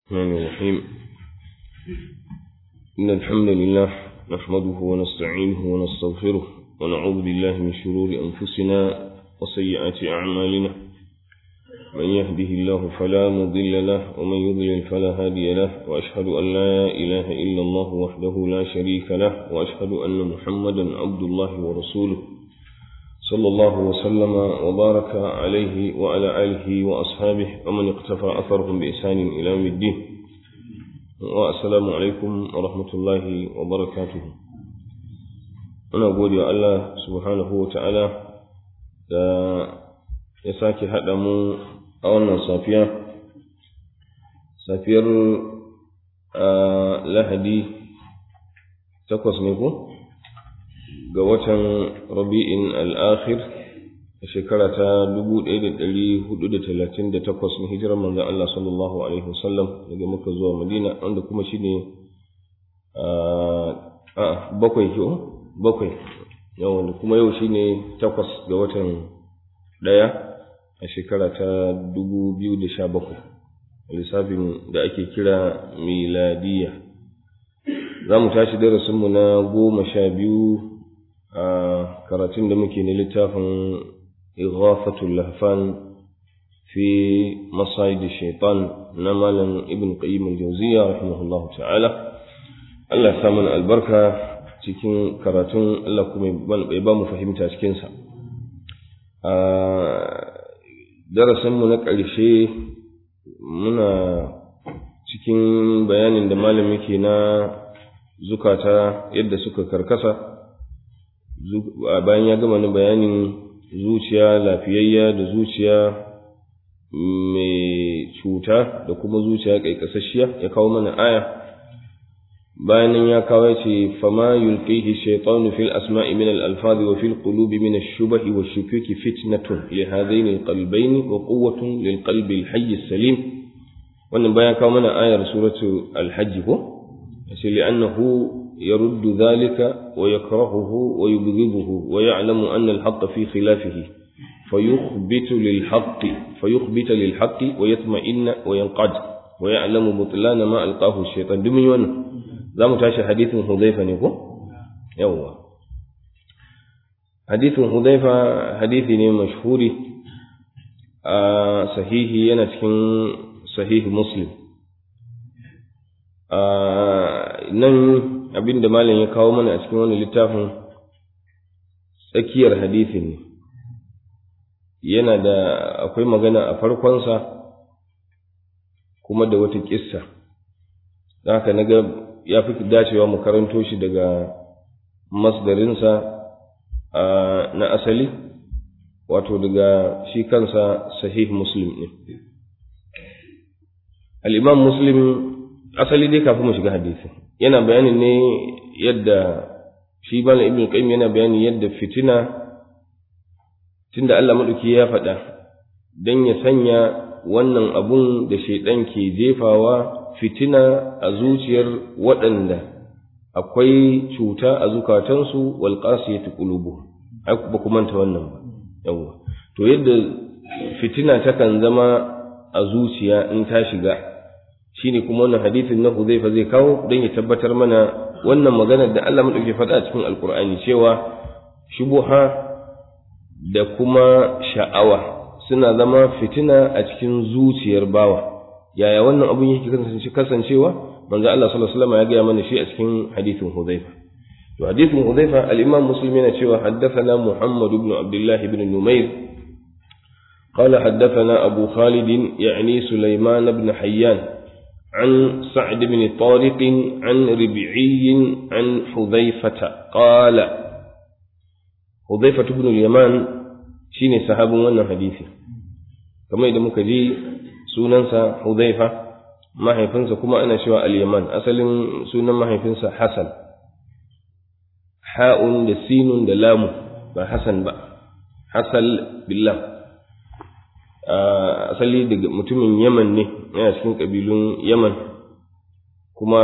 الرحمن الرحيم إن الحمد لله نحمده ونستعينه ونستغفره ونعوذ بالله من شرور أنفسنا وسيئات أعمالنا من يهده الله فلا مضل له ومن يضلل فلا هادي له وأشهد أن لا إله إلا الله وحده لا شريك له وأشهد أن محمدا عبد الله ورسوله صلى الله وسلم وبارك عليه وعلى آله وأصحابه ومن اقتفى أثرهم بإحسان إلى يوم الدين والسلام عليكم ورحمة الله وبركاته أنا أقول يا الله سبحانه وتعالى da ya sake haɗa mu a wannan safiya safiyar lahadi takwas ne ko ga watan rabi'in al'akhir a shekara ta 1438 na hijirar manzan Allah sallallahu Alaihi wasallam daga muka zuwa madina wanda kuma shi ne a bakwai ke bakwai yawon kuma yau shi ne takwas ga watan ɗaya a shekara ta 2017 lissafin da ake kira miladiya za mu tashi darasinmu na goma sha biyu a karatun da muke na littafin ighafatul lahfan fi masayid shaitan na malam ibn qayyim al-jawziyya rahimahullahu ta'ala Allah ya mana albarka cikin karatun Allah kuma ya ba mu fahimta cikin sa a darasin mu na ƙarshe muna cikin bayanin da malam yake na zukata yadda suka karkasa bayan ya gama ni bayanin zuciya lafiyayya da zuciya mai cuta da kuma zuciya ƙaiƙasasshiya ya kawo mana aya bayan nan ya kawo ya ce fama yulqihi shaytanu fil asma'i min al alfazi wa fil qulubi min ash shubahi wa shukuki fitnatun li hadain al qalbayn wa quwwatun lil qalbi al hayy salim wannan bayan kawo mana ayar suratu al hajj ko sai li'annahu يرد ذلك ويكرهه ويبغضه ويعلم أن الحق في خلافه فيخبت للحق فيخبت للحق ويطمئن وينقاد ويعلم بطلان ما ألقاه الشيطان دمي وانا ذا متاشى حديث حذيفة نيكو يوا حديث حذيفة حديث مشهور آه صحيح ينا صحيح مسلم آه نن abin da malam ya kawo mana a cikin wani littafin tsakiyar hadisin ne yana da akwai magana a farkonsa kuma da wata kissa don haka na ga ya fi dacewa mu karanto shi daga masdarinsa na asali wato daga shi kansa sahih muslim ne al'imam muslim asali dai kafin mu shiga hadisin yana bayanin ne yadda shi bala ibn qayyim yana bayani yadda fitina tunda Allah madauki ya faɗa dan ya sanya wannan abun da shaidan ke jefawa fitina a zuciyar waɗanda akwai cuta a zukatansu wal qasiyati qulubuhum ai ba ku manta wannan ba yawa to yadda fitina takan zama a zuciya in ta shiga shine kuma wannan hadisin na Huzaifa zai kawo don ya tabbatar mana wannan maganar da Allah madauke faɗa a cikin Alkur'ani cewa shubuha da kuma sha'awa suna zama fitina a cikin zuciyar bawa yaya wannan abun yake kasancewa manzo Allah sallallahu alaihi wasallam ya gaya mana shi a cikin hadisin Huzaifa to hadisin Huzaifa al-Imam Muslim yana cewa haddathana Muhammad ibn Abdullah ibn Numair قال حدثنا أبو خالد يعني سليمان بن حيان عن سعد بن طارق عن ربعي عن حذيفة قال حذيفة بن اليمان شيني صحاب وانا حديثي كما إذا مكجي سننسى حذيفة ما هيفنسى كما أنا شوى اليمان أصل سنن ما هيفنسى حسن حاء لسين لام حسن بقى حسن بالله asali daga mutumin yaman ne yana cikin ƙabilun yaman kuma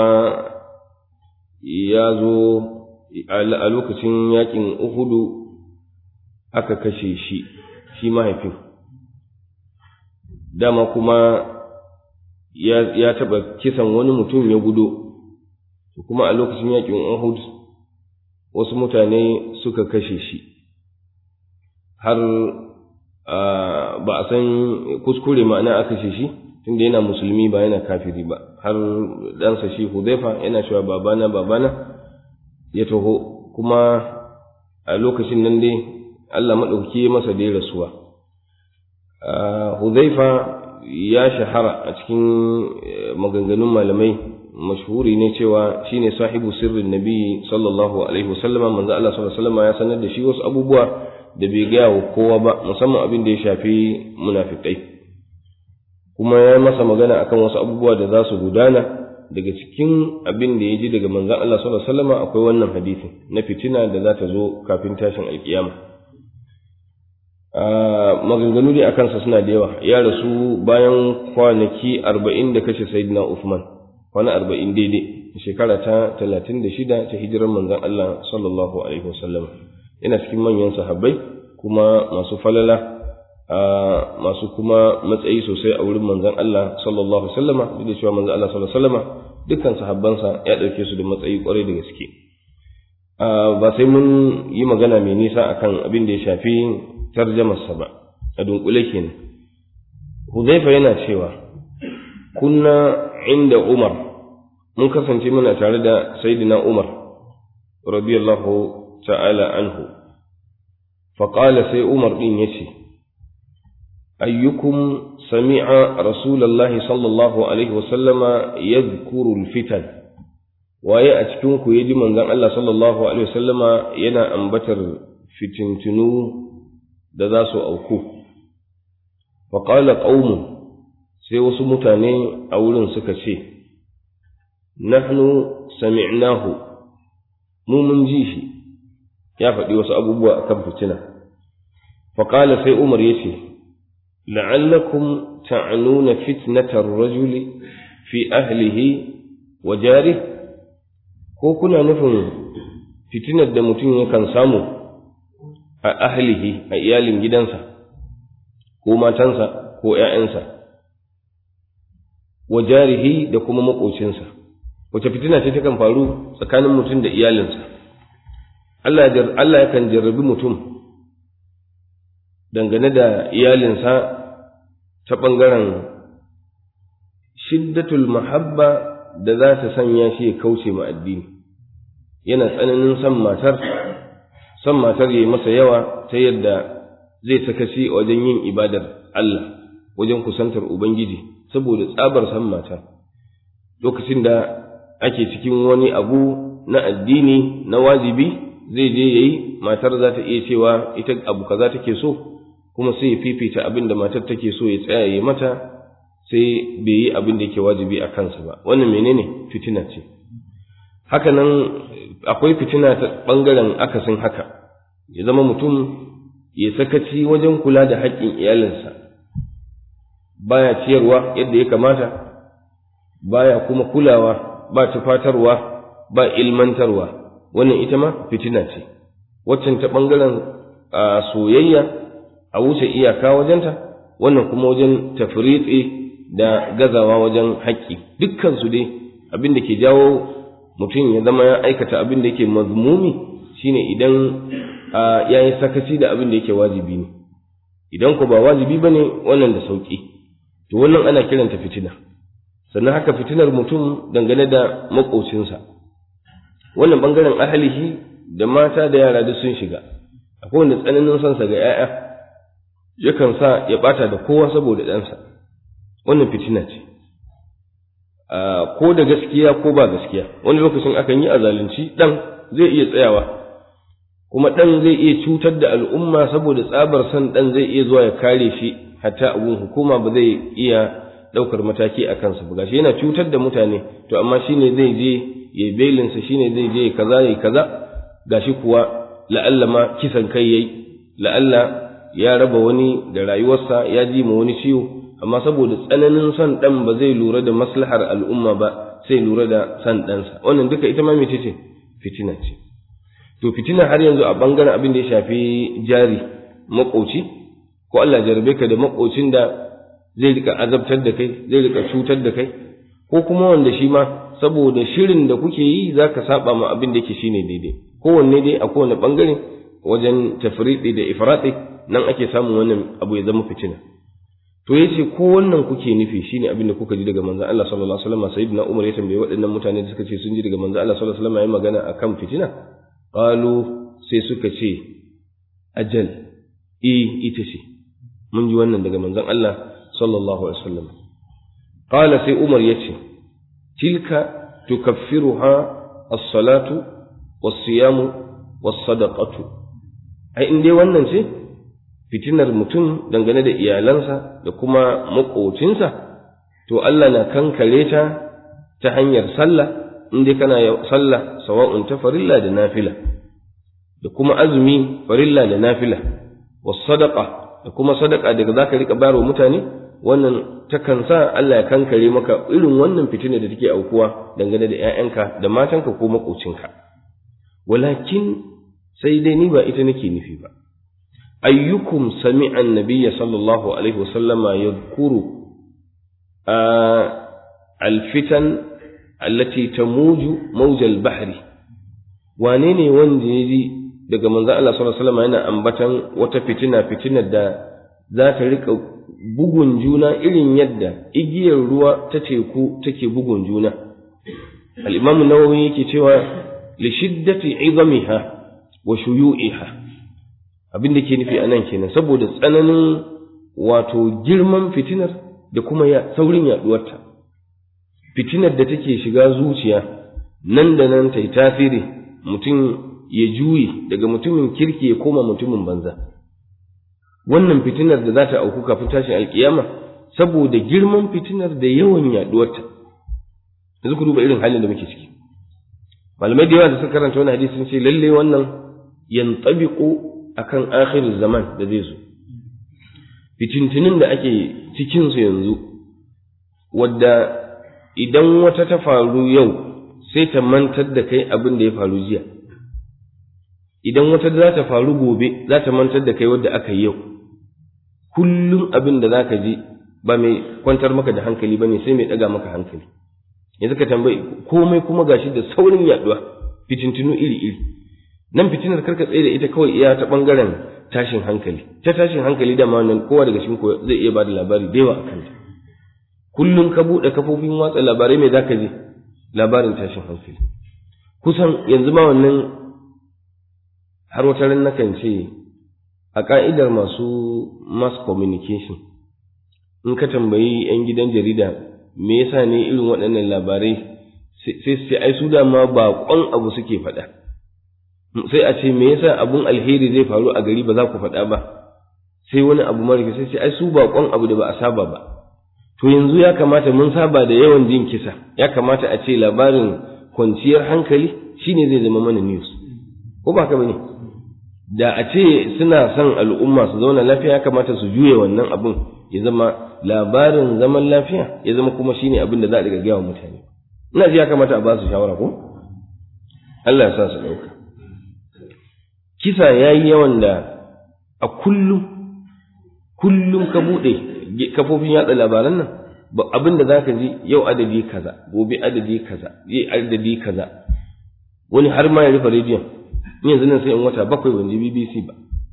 ya zo a lokacin yakin uhudu aka kashe shi shi mahaifin dama kuma ya taɓa kisan wani mutum ya gudo kuma a lokacin yakin Uhud wasu mutane suka kashe shi har ba a san kuskure ma'ana aka kashe shi tunda yana musulmi ba yana kafiri ba har ɗansa shi Hudhaifa yana cewa babana babana ya taho kuma a lokacin nan dai Allah maɗauki masa dai rasuwa Hudhaifa ya shahara a cikin maganganun malamai mashhuri ne cewa shine sahibu sirrin nabi sallallahu alaihi wasallama manzo Allah sallallahu alaihi wasallama ya sanar da shi wasu abubuwa da bai gaya wa kowa ba musamman abin da ya shafi munafikai kuma ya masa magana akan wasu abubuwa da za su gudana daga cikin abin da ya ji daga manzon Allah sallallahu alaihi wasallama akwai wannan hadisin na fitina da za ta zo kafin tashin alkiyama maganganu dai akan sa suna da yawa ya rasu bayan kwanaki arba'in da kashe sayyidina Uthman kwana arba'in daidai shekara ta talatin da shida ta hijirar manzon Allah sallallahu alaihi wasallam yana cikin manyan sahabbai kuma masu falala masu kuma matsayi sosai a wurin manzon Allah sallallahu alaihi wasallama duk da cewa manzon Allah sallallahu alaihi wasallama dukkan sahabbansa ya dauke su da matsayi kwarai da gaske ba sai mun yi magana mai nisa akan abin da ya shafi tarjamarsa ba a dunkule kenan Hudhaifa yana cewa kunna inda Umar mun kasance muna tare da Sayyidina Umar radiyallahu ta'ala anhu faqala sai Umar din yace ayyukum sami'a rasulullahi sallallahu alaihi wasallama yadhkuru alfitan waye a cikin ku yaji manzon Allah sallallahu alaihi wasallama yana ambatar fitintunu da za su auku faƙala ƙaunin sai wasu mutane a wurin suka ce nahnu sami'nahu mu mun ji shi ya faɗi wasu abubuwa a kan fitina faƙala sai umar ya ce la'allakum ta'anuna fitnatar rajuli fi ahlihi wa jari ko kuna nufin fitinar da mutum yakan samu a ahlihi a iyalin gidansa ko matansa ko ‘ya'yansa wa jarihi da kuma maƙocinsa wace fitina ce takan faru tsakanin mutum da iyalinsa Allah yakan jarrabi mutum dangane da iyalinsa ta ɓangaren shiddatul mahabba da za ta sanya shi ya kauce ma addini yana tsananin son matar son matar ya yi masa yawa ta yadda zai sakaci wajen yin ibadar Allah wajen kusantar Ubangiji saboda tsabar san mata lokacin da ake cikin wani abu na addini na wajibi zai je yayi matar za ta iya cewa ita abu kaza take so kuma sai ya fifita abin da matar take so ya tsaya ya mata sai bai yi abin da yake wajibi a kansa ba wannan menene fitina ce haka nan akwai fitina ta ɓangaren akasin haka ya zama mutum ya sakaci wajen kula da haƙƙin iyalinsa baya ciyarwa yadda ya kamata baya kuma kulawa ba tufatarwa ba ilmantarwa wannan ita ma fitina ce waccan ta ɓangaren soyayya a wuce iyaka wajenta wannan kuma wajen tafritse da gazawa wajen haƙƙi dukkansu dai abin da ke jawo mutum ya zama ya aikata abin da yake mazmumi shine idan ya yi sakaci da abin da yake wajibi ne idan ku ba wajibi ba ne wannan da sauƙi to wannan ana kiranta fitina sannan haka fitinar mutum dangane da maƙocinsa wannan ɓangaren ahalihi da mata da yara duk sun shiga akwai wanda tsananin sansa ga 'ya'ya yakan sa ya ɓata da kowa saboda ɗansa wannan fitina ce ko da gaskiya ko ba gaskiya wani lokacin akan yi a zalunci ɗan zai iya tsayawa kuma ɗan zai iya cutar da al'umma saboda tsabar son ɗan zai iya zuwa ya kare shi hatta abun hukuma ba zai iya ɗaukar mataki a kansa ba gashi yana cutar da mutane to amma shine zai je ya belinsa shine zai je kaza ya kaza gashi kuwa la'alla ma kisan kai yayi la'alla ya raba wani da rayuwarsa ya ji ma wani ciwo amma saboda tsananin son ɗan ba zai lura da maslahar al'umma ba sai lura da son ɗansa wannan duka ita ma mece ce fitina ce to fitina har yanzu a bangaren abin da ya shafi jari makoci ko Allah jarabe ka da makocin da zai rika azabtar da kai zai rika cutar da kai ko kuma wanda shi ma saboda shirin da kuke yi za ka saba ma abin da yake shine daidai kowanne dai a kowane bangare wajen tafriɗi da ifrati nan ake samun wannan abu ya zama fitina to yace ko wannan kuke nufi shine abin da kuka ji daga manzon Allah sallallahu alaihi wasallam sayyidina Umar ya tambaye waɗannan mutane da suka ce sun ji daga manzon Allah sallallahu alaihi wasallam yayin magana akan fitina qalu sai suka ce ajal eh ita ce mun ji wannan daga manzon Allah sallallahu alaihi wasallam qala sai Umar yace tilka tukaffiruha as-salatu was-siyamu was-sadaqatu ai in dai wannan ce fitinar mutum dangane da iyalansa da kuma maƙocinsa, to Allah na kankare ta ta hanyar sallah, in dai kana sallah sawa'un ta farilla da nafila, da kuma azumi farilla da nafila, wasu sadaka da kuma sadaka daga za ka riƙa bayarwa mutane, wannan takan sa Allah ya kankare maka irin wannan fitinar da take aukuwa dangane da ‘ya'yanka da matanka ko maƙocinka. Walakin sai dai ni ba ita nake nufi ba. أيكم سمع النبي صلى الله عليه وسلم يذكر آه الفتن التي تموج موج البحر وانيني وندي daga manzo Allah sallallahu alaihi wasallam yana ambatan wata fitina fitinar da za ta rika bugun juna irin yadda igiyar ruwa ta teku take bugun juna al-imam an-nawawi yake cewa li shiddati 'izamiha wa shuyu'iha abin da ke nufi a nan kenan saboda tsananin wato girman fitinar da kuma ya saurin yaduwarta fitinar da take shiga zuciya nan da nan ta yi tasiri mutum ya juye daga mutumin kirki ya koma mutumin banza wannan fitinar da za ta auku kafin tashin alkiyama saboda girman fitinar da yawan yaduwarta yanzu ku duba irin halin da muke ciki malamai da yawa da suka karanta wani hadisi sun ce lalle wannan yantabiqu akan akhirin zaman da zai zo fitintinin da ake cikinsu yanzu wadda idan wata ta faru yau sai ta mantar da kai abin da ya faru jiya idan wata za ta faru gobe za ta mantar da kai wadda aka yi yau kullum abin da za ka ji ba mai kwantar maka da hankali ba ne sai mai ɗaga maka hankali yanzu ka tambayi komai kuma gashi da saurin yaduwa fitintinu iri-iri nan fitinar karka tsaye da ita kawai iya ta bangaren tashin hankali ta tashin hankali da ma nan kowa daga cikin zai iya bada labari da yawa a kanta kullum ka buɗe kafofin watsa labarai mai zaka ji labarin tashin hankali kusan yanzu ma wannan har wata ran nakan ce a ka'idar masu mass communication in ka tambayi 'yan gidan jarida me yasa ne irin waɗannan labarai sai sai ai su dama baƙon abu suke faɗa sai a ce me yasa abun alheri zai faru a gari ba za ku faɗa ba sai wani abu mara sai ce ai su baƙon abu da ba a saba ba to yanzu ya kamata mun saba da yawan jin kisa ya kamata a ce labarin kwanciyar hankali shine zai zama mana news ko ba ka bane da a ce suna son al'umma su zauna lafiya ya kamata su juye wannan abun ya zama labarin zaman lafiya ya zama kuma shine abin da za a riga gaya wa mutane ina ji ya kamata a ba su shawara ko Allah ya sa su ɗauka kisa ya yi yawan da a kullum kullum ka buɗe kafofin yatsa labaran nan abin da za ka ji yau adadi kaza gobe adadi kaza yi adadi kaza wani har ma ya rufe rediyon in yanzu nan sai in wata bakwai ban ji BBC ba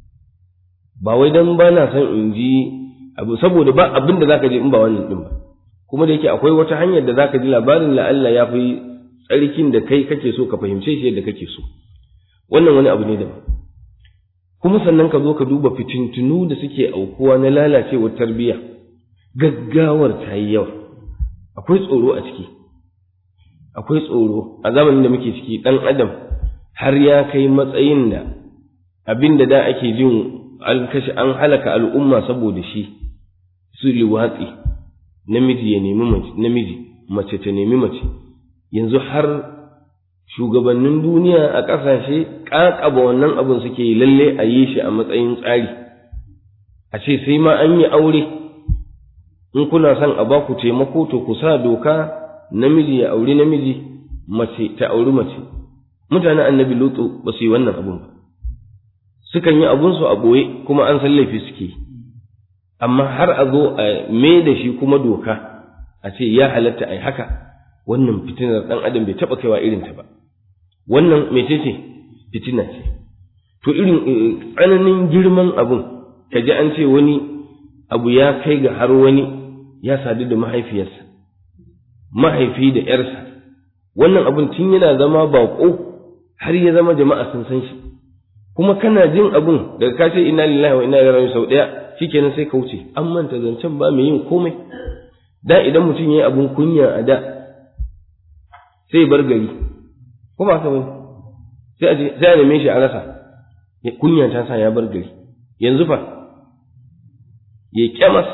ba wai dan ba na son in ji abu saboda ba abin da zaka ji in ba wannan din ba kuma da yake akwai wata hanyar da zaka ji labarin la Allah ya fi tsarkin da kai kake so ka fahimce shi yadda kake so wannan wani abu ne daban kuma sannan ka zo ka duba fitintunu da suke aukuwa na lalacewar tarbiyya gaggawar ta yi yawa akwai tsoro a ciki akwai tsoro a zamanin da muke ciki ɗan adam har ya kai matsayin da abin da da ake jin an kashe an halaka al'umma saboda shi su liwatsi namiji ya nemi namiji mace ta nemi mace yanzu har shugabannin duniya a ƙasashe ƙaƙaba wannan abin suke yi lalle a yi shi a matsayin tsari a ce sai ma an yi aure in kuna son a ba ku taimako to ku sa doka namiji ya auri namiji mace ta auri mace mutanen annabi lutu ba su yi wannan abun ba sukan yi abunsu a ɓoye kuma an san laifi suke amma har a zo a me da shi kuma doka a ce ya halatta a yi haka wannan fitinar ɗan adam bai taɓa kaiwa irinta ba wannan mece ce fitina ce to irin tsananin girman abun ka ji an ce wani abu ya kai ga har wani ya sadu da mahaifiyarsa mahaifi da ‘yarsa wannan abun tun yana zama baƙo har ya zama jama'a sun san shi kuma kana jin abun daga ka ce ina lillahi wa ina ilaihi sau ɗaya shikenan sai ka wuce an manta zancen ba mai yin komai da idan mutum ya yi abun kunya a da sai bar gari ko ba ka bane sai a sai a neme shi a rasa kunya ta sa ya bar gari yanzu fa ya kyamas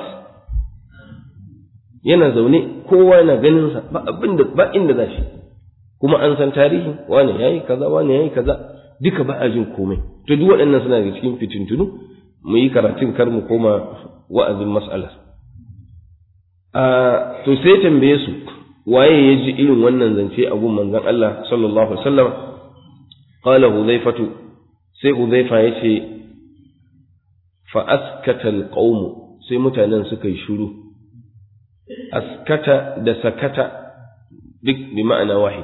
yana zaune kowa yana ganin sa ba abin da ba inda za shi kuma an san tarihi wani yayi kaza wani yayi kaza duka ba a jin komai to duk waɗannan suna da cikin fitintunu mu yi karatun kar mu koma wa'azin mas'alar a to sai tambaye su waye ya ji irin wannan zance a gun manzon Allah sallallahu alaihi wasallam qala hudhaifatu sai hudhaifa yace fa askata alqawm sai mutanen suka yi shiru askata da sakata duk bi ma'ana wahid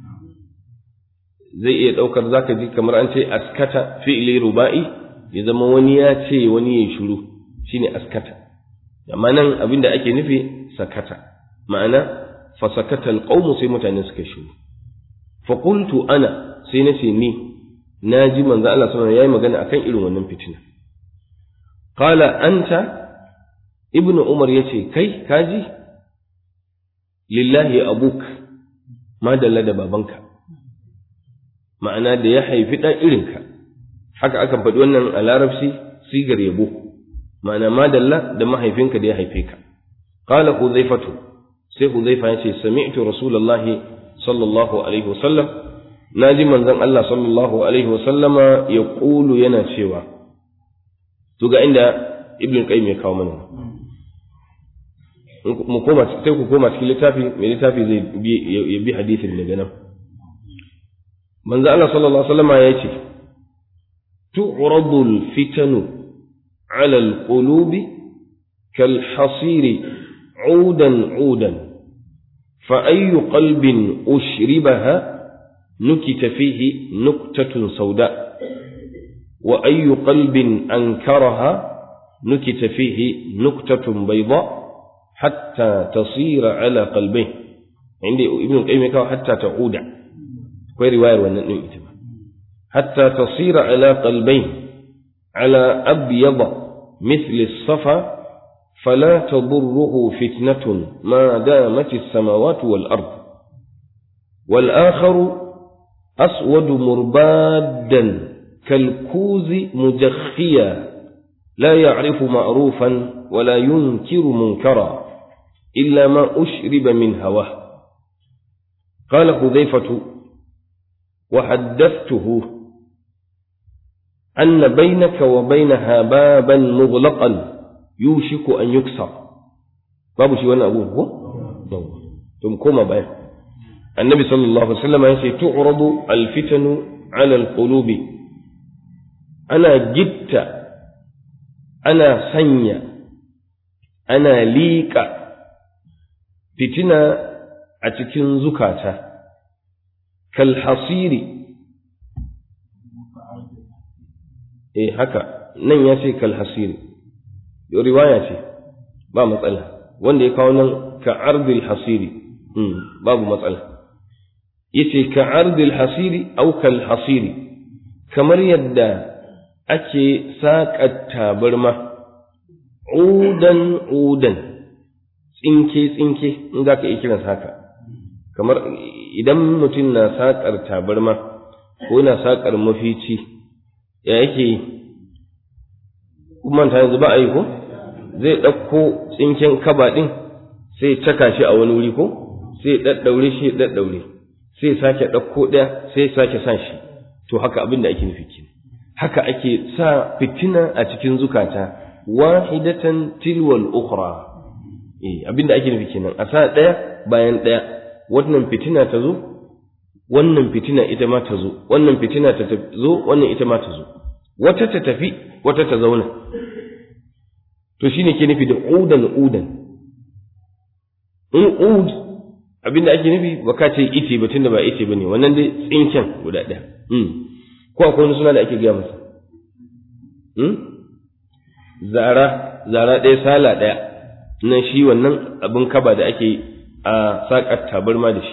zai iya daukar zaka ji kamar an ce askata fi'li ruba'i ya zama wani ya ce wani ya shiru shine askata amma nan abinda ake nufi sakata ma'ana fa sakata alqawm sai mutane suka shiru fa qultu ana sai nace ni naji manzo Allah sallallahu alaihi yayi magana akan irin wannan fitina qala anta ibnu umar yace kai kaji lillahi abuk ma dalla da babanka ma'ana da ya haifi ɗan irinka haka akan faɗi wannan a larabci sigar yabo ma'ana ma dalla da mahaifinka da ya haife ka qala huzaifatu sai huzaifa ya ce sami'tu rasulullahi sallallahu alaihi wasallam naji manzon Allah sallallahu alaihi wasallama ya ƙulu yana cewa to ga inda ibn qayyim ya kawo mana mu koma sai ku koma cikin littafi mai littafi zai bi ya bi hadisin daga nan manzo Allah sallallahu alaihi wasallam ya ce tu'radu al-fitanu 'ala al-qulubi kal hasiri 'udan 'udan fa ayyu qalbin ushribaha nukita fihi nuktatun sauda wa ayyu qalbin ankaraha nukita fihi nuktatun bayda حتى تصير على قلبه عند ابن القيم كان حتى تعود كوي رواية ونن حتى تصير على قلبين على أبيض مثل الصفا فلا تضره فتنة ما دامت السماوات والأرض والآخر أسود مربادا كالكوز مجخيا لا يعرف معروفا ولا ينكر منكرا إلا ما أشرب من هواه قال حذيفة وحدثته أن بينك وبينها بابا مغلقا يوشك أن يكسر باب شي وانا أبوه هو ثم كما بيان النبي صلى الله عليه وسلم يقول تعرض الفتن على القلوب أنا جدت أنا سنيا أنا ليك fitina a cikin zukata, kalhasiri, eh haka, nan ya ce kalhasiri, riwaya ce, ba matsala, wanda ya kawo nan ka ardil hasiri, babu matsala. Yace ka ardil hasiri au kalhasiri, kamar yadda ake saƙa tabarma, udan udan. tsinke-tsinke in za ka iya kiransa haka kamar idan mutum na saƙar tabarma ko na saƙar mafici ya yake yi manta yanzu ba a yi ko zai ɗauko tsinken kaba ɗin sai caka shi a wani wuri ko sai ɗaɗɗaure shi ɗaɗɗaure sai sake ɗauko ɗaya sai sake sa shi to haka abin da ake nufi kenan haka ake sa fitina a cikin zukata wahidatan tilwal ukhra eh abinda ake nufi kenan a sa ɗaya bayan ɗaya wannan fitina ta zo wannan fitina ita ma ta zo wannan fitina ta zo wannan ita ma ta zo wata ta tafi wata ta zauna to shine ke nufi da udan udan in ud abinda ake nufi ba ka ce ice ba tunda ba ice bane wannan dai tsinken guda ɗaya ko akwai wani suna da ake gaya masa zara zara ɗaya sala ɗaya nan shi wannan abin kaba da ake a saƙar tabarma da shi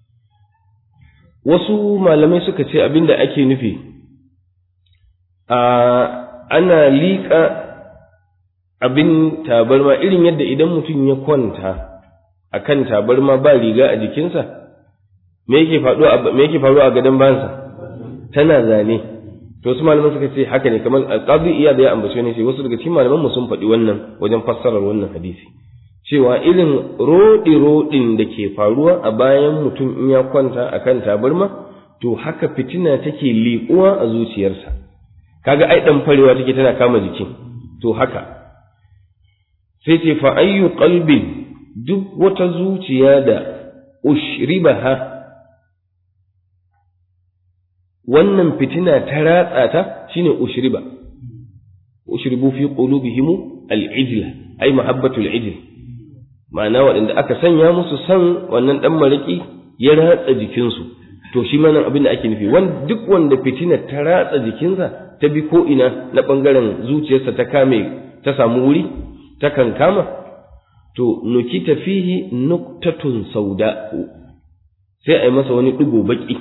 wasu malamai suka ce abin da ake nufi a ana liƙa abin tabarma irin yadda idan mutum ya kwanta a kan tabarma ba riga a jikinsa me yake faruwa a gadon bayansa tana zane to wasu malaman suka ce haka ne kamar alqadi iya da ya ambace ne sai wasu daga cikin malaman mu sun faɗi wannan wajen fassarar wannan hadisi cewa irin rodi rodin da ke faruwa a bayan mutum in ya kwanta akan tabarma to haka fitina take liƙuwa a zuciyarsa kaga ai dan farewa take tana kama jikin to haka sai ce fa ayyu qalbin duk wata zuciya da ushribaha wannan fitina ta ratsa ta shine ushriba ushribu fi qulubihim al-ijla ay mahabbatul ijl ma'ana waɗanda aka sanya musu san wannan dan maraki ya ratsa jikinsu to shi ma nan abin da ake nufi wanda duk wanda fitina ta ratsa jikinsa ta bi ko ina na bangaren zuciyarsa ta kame ta samu wuri ta kan kama to nukita fihi nuktatun sauda sai a yi masa wani ɗigo baƙi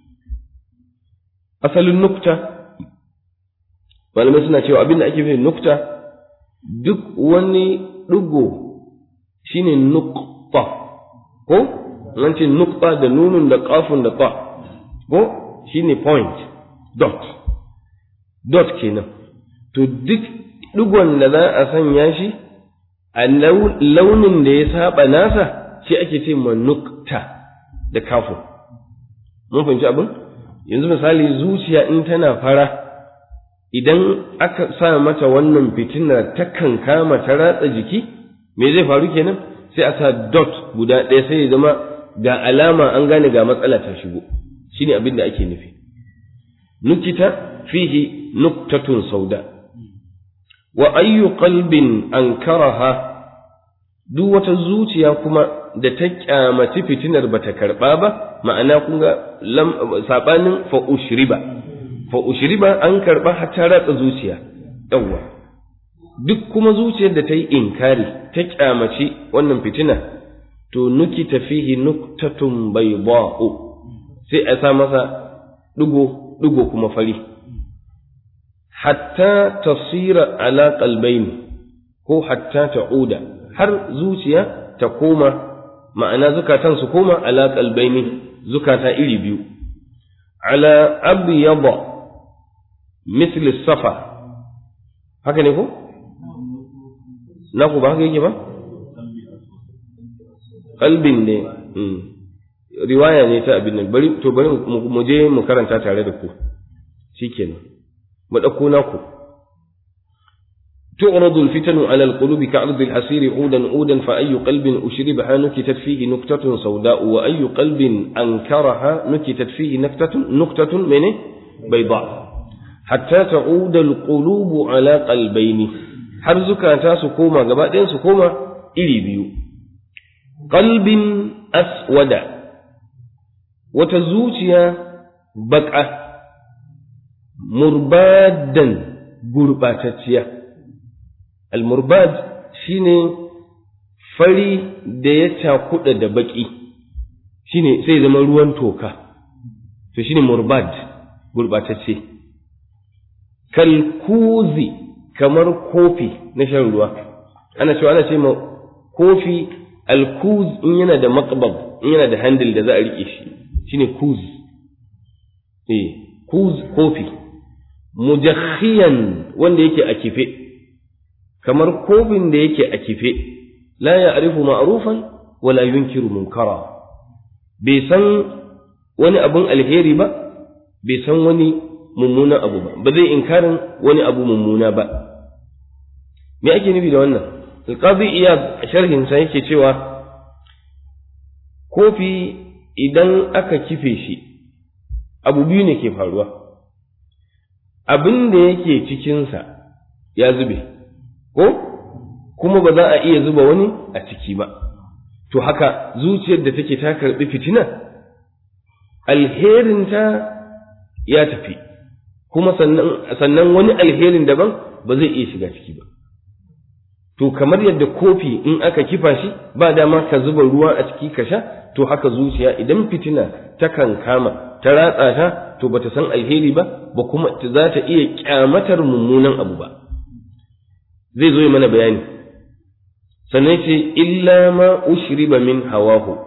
asalin nukta malamai suna cewa abin da ake fi nukta duk wani ɗigo shine nukta ko nan ce nukta da nunun da ƙafun da ta ko shine point dot dot kenan to duk ɗigon da za a sanya shi a launin da ya saba nasa shi ake ce ma nukta da kafin mun fahimci abin yanzu misali zuciya in tana fara idan aka sa mata wannan fitinar ta kama ta ratsa jiki me zai faru kenan sai a sa dot guda ɗaya sai ya zama ga alama an gane ga matsala ta shigo shine abin da ake nufi nukita fihi nuktatun sauda wa ayyu qalbin ankaraha duk wata zuciya kuma da ta kyamaci fitinar bata karba ba ma'ana kun ga sabanin fa ushriba fa ushriba an karba har ta ratsa zuciya yawwa duk kuma zuciyar da ta yi inkari ta kyamaci wannan fitina to nuki fihi nuktatun bayda'u sai a sa masa digo digo kuma fari hatta tasira ala qalbaini ko hatta ta'uda har zuciya ta koma ma'ana zukatan su koma ala qalbaini zukata iri biyu ala abyada misli safa haka ne ko na ku ba haka yake ba qalbin ne riwaya ne ta abin nan bari to bari mu je mu karanta tare da ku shikenan mu ɗauko naku تعرض الفتن على القلوب كعرض الحصير عودا عودا فأي قلب أشربها نكتت فيه نكتة سوداء وأي قلب أنكرها نكتت فيه نكتة نكتة من بيضاء حتى تعود القلوب على قلبين حرزك أنت سكوما قبائل سكوما إلي بيو قلب أسود وتزوجيا بكعة مربادا gurɓatacciya almurbad shine fari da ya cakuɗa da baƙi shine sai zama ruwan toka to shine murbad gurɓatacce kalkuzi kamar kofi na shan ruwa ana cewa ana ce ma kofi alkuz in yana da maqbab in yana da handle da za a riƙe shi shine kuz eh kuz kofi mujakhiyan wanda yake a kife kamar kofin da yake a kife la ya'rifu ma'rufan wala yunkiru munkara bai san wani abun alheri ba bai san wani mummunan abu ba ba zai inkarin wani abu mummuna ba me ake nufi da wannan alqazi iyad a sharhin sa yake cewa kofi idan aka kife shi abu biyu ne ke faruwa abin da yake cikinsa ya zube ko kuma ba za a iya zuba wani a ciki ba to haka zuciyar da take ta karɓi fitina alherinta ya tafi kuma sannan wani alherin daban ba zai iya shiga ciki ba to kamar yadda kofi in aka kifa shi ba dama ka zuba ruwa a ciki ka sha to haka zuciya idan fitina ta kan kama ta ratsa ta to bata san alheri ba ba kuma za ta iya kyamatar mummunan abu ba zai zo mana bayani sannan ce illa ma ushriba min hawahu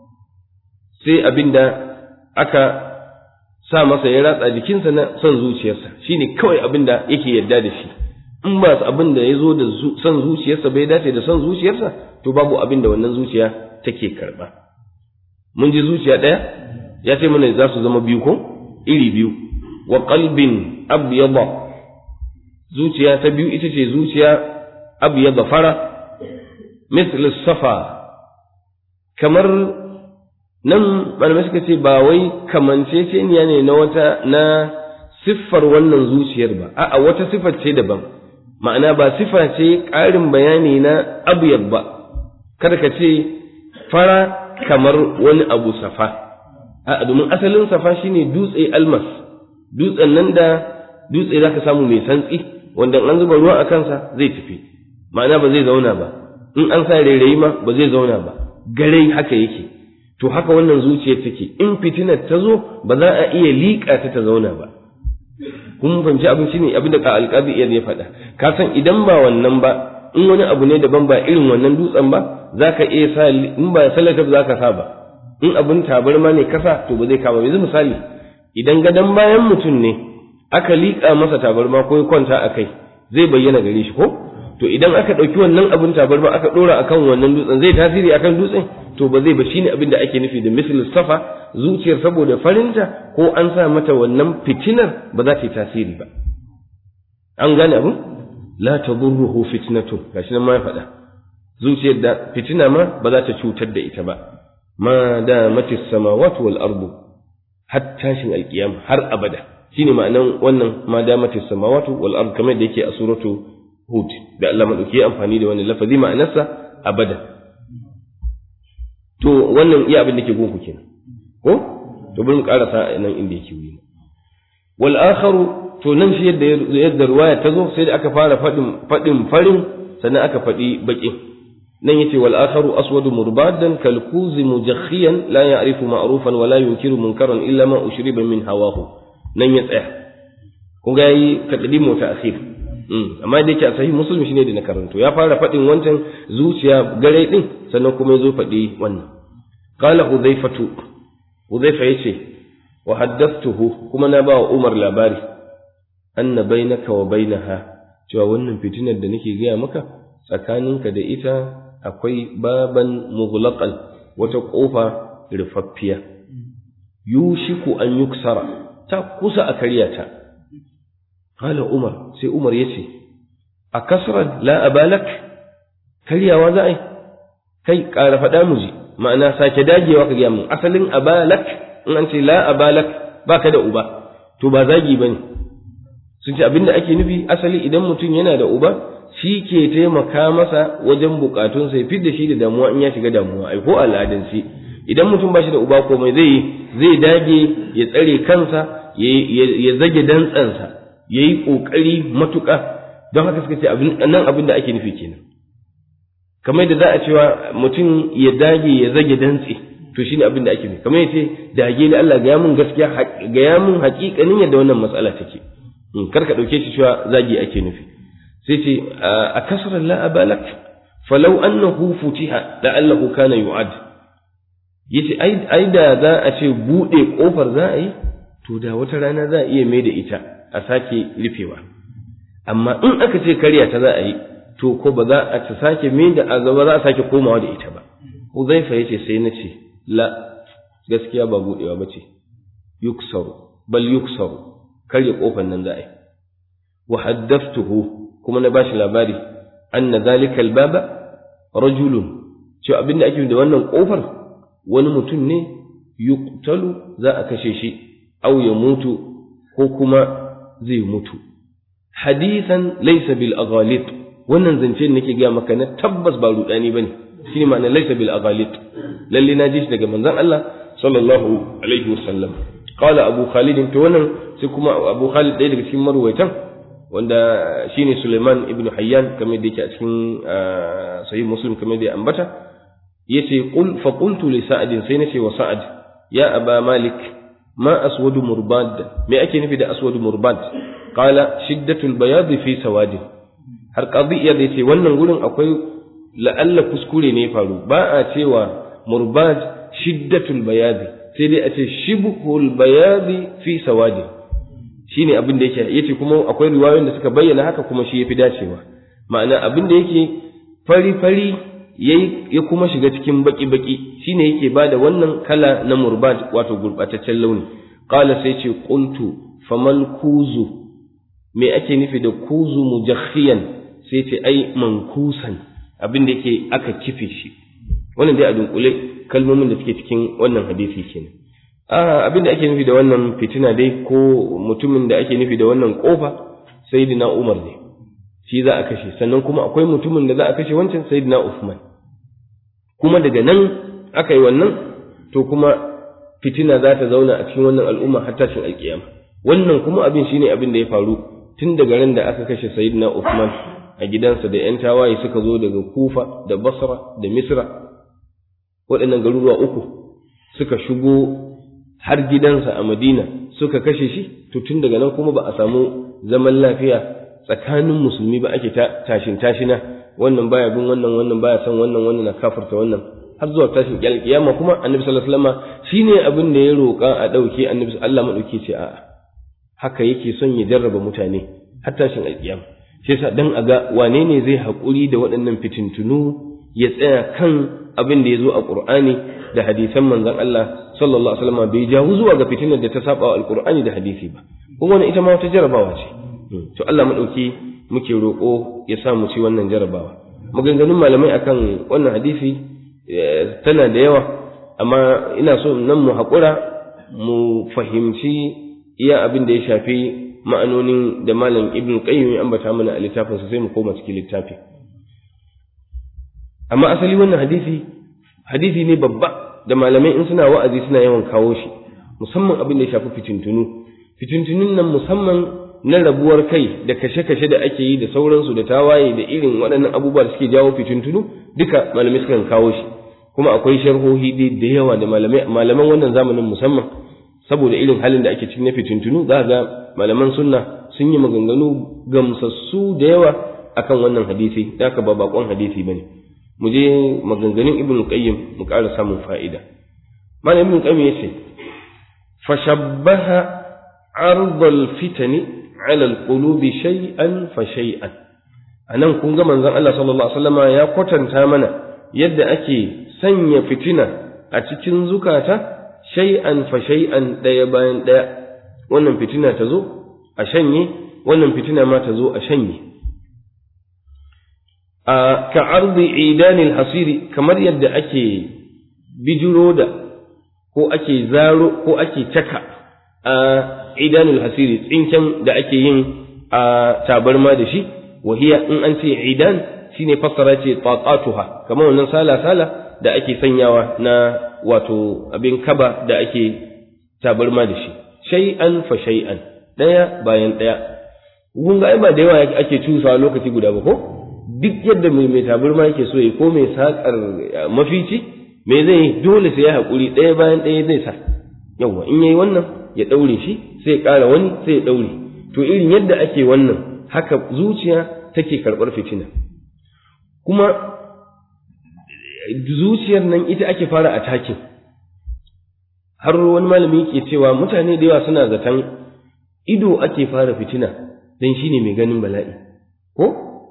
sai abinda aka sa masa ya ratsa jikinsa na son zuciyarsa shine kawai abinda yake yarda da shi in ba abin da ya zo da son zuciyarsa bai dace da son zuciyarsa to babu abin da wannan zuciya take karba mun ji zuciya ɗaya ya ce mana za su zama biyu ko iri biyu wa qalbin abyada zuciya ta biyu ita ce zuciya abyada fara misl safa kamar nan malamai suka ce ba wai kamanceceniya ne na wata na siffar wannan zuciyar ba a'a wata siffar ce daban ma'ana ba sifa ce ƙarin bayani na abyad ba kada ka ce fara kamar wani abu safa a domin asalin safa shine dutse almas dutsen nan da dutse zaka samu mai santsi wanda an zuba ruwa a kansa zai tafi ma'ana ba zai zauna ba in an sa rairayi ma ba zai zauna ba garai haka yake to haka wannan zuciyar take in fitinar ta zo ba za a iya liƙa ta ta zauna ba kun fahimci abin shine abin da alƙazi iya ya faɗa ka san idan ba wannan ba in wani abu ne daban ba irin wannan dutsen ba za ka iya sa in ba salata ba za ka sa ba in abin tabarma ne kasa to ba zai kama yanzu misali idan gadon bayan mutum ne aka liƙa masa tabarma ko ya kwanta a kai zai bayyana gare shi ko to idan aka ɗauki wannan abin tabarma aka ɗora akan wannan dutsen zai tasiri akan dutsen to ba zai ba shine abin da ake nufi da misal safa zuciyar saboda farinta ko an sa mata wannan fitinar ba za ta yi tasiri ba an gane abin la tadurruhu fitnatun gashi nan ma ya faɗa zuciyar da fitina ma ba za ta cutar da ita ba ma da matis samawati wal ardu har tashin alkiyama har abada shine ma'anan wannan ma da matis samawati wal ardu kamar da yake a suratu hud da Allah madauki amfani da wannan lafazi ma'anarsa abada to wannan iya abin da ke gunku kenan ko to bari mu karasa nan inda yake wuri wal akharu to nan shi yadda yadda ruwaya ta zo sai da aka fara fadin fadin farin sannan aka fadi bakin nan yace wal akharu aswadu murbadan kal kuzi mujakhiyan la ya'rifu ma'rufan wa la yunkiru munkaran illa ma ushriba min hawahu nan ya tsaya kun ga yi taqdimu ta akhir amma da yake a sahih muslim shine da na karanto ya fara fadin wancan zuciya gare din sannan kuma ya zo fadi wannan qala hudhaifatu hudhaifa yace wa haddathtuhu kuma na ba wa umar labari anna bainaka wa bainaha cewa wannan fitinar da nake gaya maka tsakaninka da ita akwai baban mughlaqan wata kofa rufaffiya yushiku an yuksara ta kusa a karya ta qala umar sai umar yace a kasran la abalak karyawa za a yi kai ƙara faɗa mu ji ma'ana sake dagewa ka gaya mun asalin abalak in an ce la abalak baka da uba to ba zagi bane sun ce abinda ake nufi asali idan mutum yana da uba shi ke taimaka masa wajen bukatun sai fidda shi da damuwa in ya shiga damuwa ai ko al'adance idan mutum ba shi da uba komai zai yi zai dage ya tsare kansa ya zage dantsansa ya yi ƙoƙari matuƙa don haka suka ce nan abin da ake nufi kenan kamar da za a cewa mutum ya dage ya zage dantse to shine abin da ake nufi kamar ya ce dage ni Allah ga mun gaskiya ga mun haƙiƙanin yadda wannan matsala take kar ka ɗauke shi cewa zagi ake nufi sai ce a kasar la abalak falau annahu futiha la'allahu kana yu'ad yace ai ai da za a ce bude kofar za a yi to da wata rana za a iya mai da ita a sake rufewa amma in aka ce karya ta za a yi to ko ba za a ta sake mai da a ba za a sake komawa da ita ba Uzaifa yace sai na ce la gaskiya ba budewa ba ce yuksaru bal yuksaru karya kofar nan za a yi wa haddathtuhu kuma na bashi labari anna zalika albaba rajulun cewa abinda ake da wannan kofar wani mutum ne yuqtalu za a kashe shi aw ya mutu ko kuma zai mutu hadisan laysa bil aghalit wannan zance nake ga maka na tabbas ba rudani bane shine ma'ana laysa bil aghalit lalle na ji shi daga manzon Allah sallallahu alaihi wasallam qala abu khalid to wannan sai kuma abu khalid ɗaya daga cikin marwaitan wanda shine Suleiman ibn Hayyan kamar da yake a cikin sahih Muslim kamar da ya ambata yace qul fa qultu li Sa'd sai nace wa Sa'ad ya aba Malik ma aswadu murbad me ake nufi da aswadu murbad qala shiddatul bayad fi sawadi har qadiyya da yace wannan gurin akwai la'alla kuskure ne faru ba a cewa murbad shiddatul bayad sai dai a ce shibhul bayad fi sawadi shine abin da yake yace kuma akwai riwayoyin da suka bayyana haka kuma shi yafi dacewa ma'ana abin da yake fari fari yayi ya kuma shiga cikin baki baki shine yake bada wannan kala na murbat wato gurbataccen launi qala sai ce qultu famal kuzu me ake nufi da kuzu mujakhiyan sai ce ai mankusan abin da yake aka kife shi wannan dai a dunkule kalmomin da suke cikin wannan hadisi kenan abin da ake nufi da wannan fitina dai ko mutumin da ake nufi da wannan kofa sayyidina Umar ne shi za a kashe sannan kuma akwai mutumin da za a kashe wancan sayyidina Uthman kuma daga nan aka yi wannan to kuma fitina za ta zauna a cikin wannan al'umma har tashin alkiyama wannan kuma abin shine abin da ya faru tun daga ran da aka kashe sayyidina Uthman a gidansa da yan tawaye suka zo daga Kufa da Basra da Misra waɗannan garuruwa uku suka shigo har gidansa a Madina suka kashe shi to tun daga nan kuma ba a samu zaman lafiya tsakanin musulmi ba ake tashin tashina wannan baya bin wannan wannan baya son wannan wannan na kafirta wannan har zuwa tashin kiyama kuma annabi sallallahu alaihi wasallam shine abin da ya roƙa a dauke annabi Allah madauki ce a'a haka yake son ya jarraba mutane har tashin alkiyama shi yasa dan a ga wane ne zai haƙuri da waɗannan fitintunu ya tsaya kan abin da ya zo a Qur'ani da hadisan manzon Allah sallallahu alaihi wasallam bai jawo zuwa ga fitinar da ta saba wa alqur'ani da hadisi ba kuma wannan ita ma wata jarabawa ce to Allah madauki muke roƙo ya sa mu ci wannan jarabawa maganganun malamai akan wannan hadisi tana da yawa amma ina so nan mu haƙura mu fahimci iya abin da ya shafi ma'anonin da malam ibn qayyim ya ambata mana a littafinsa sai mu koma cikin littafi amma asali wannan hadisi hadisi ne babba da malamai in suna wa'azi suna yawan kawo shi musamman abin da ya shafi fitintunu fitintunun nan musamman na rabuwar kai da kashe-kashe da ake yi da sauransu da tawaye da irin waɗannan abubuwa da suke jawo fitintunu duka malamai sukan kawo shi kuma akwai sharhohi da yawa da malamai malaman wannan zamanin musamman saboda irin halin da ake cikin na fitintunu za ga malaman sunna sun yi maganganu gamsassu da yawa akan wannan hadisi da ka ba bakon hadisi bane mu je maganganun ibn qayyim mu ƙara samun fa'ida malam ibn qayyim yace fashabbaha ardal fitani ala alqulubi shay'an fa shay'an anan kun ga manzon Allah sallallahu alaihi wasallama ya kwatanta mana yadda ake sanya fitina a cikin zukata shay'an fa shay'an daya bayan daya wannan fitina ta zo a shanye wannan fitina ma ta zo a shanye ka arzi idanil hasiri kamar yadda ake bijiro da ko ake zaro ko ake caka a idanil hasiri tsinken da ake yin a tabarma da shi wahiya in an ce idan shine fassara ce taqatuha kamar wannan sala sala da ake sanyawa na wato abin kaba da ake tabarma da shi shay'an fa shay'an daya bayan daya kun ga ai ba da yawa ake cusawa lokaci guda ba ko duk yadda mai mai tabarma yake so ya ko mai sakar mafici me zai yi dole sai ya haƙuri ɗaya bayan ɗaya zai sa yawa in yayi wannan ya ɗaure shi sai ya ƙara wani sai ya ɗaure to irin yadda ake wannan haka zuciya take karɓar fitina kuma zuciyar nan ita ake fara attacking har wani malami yake cewa mutane da yawa suna zaton ido ake fara fitina dan shine mai ganin bala'i ko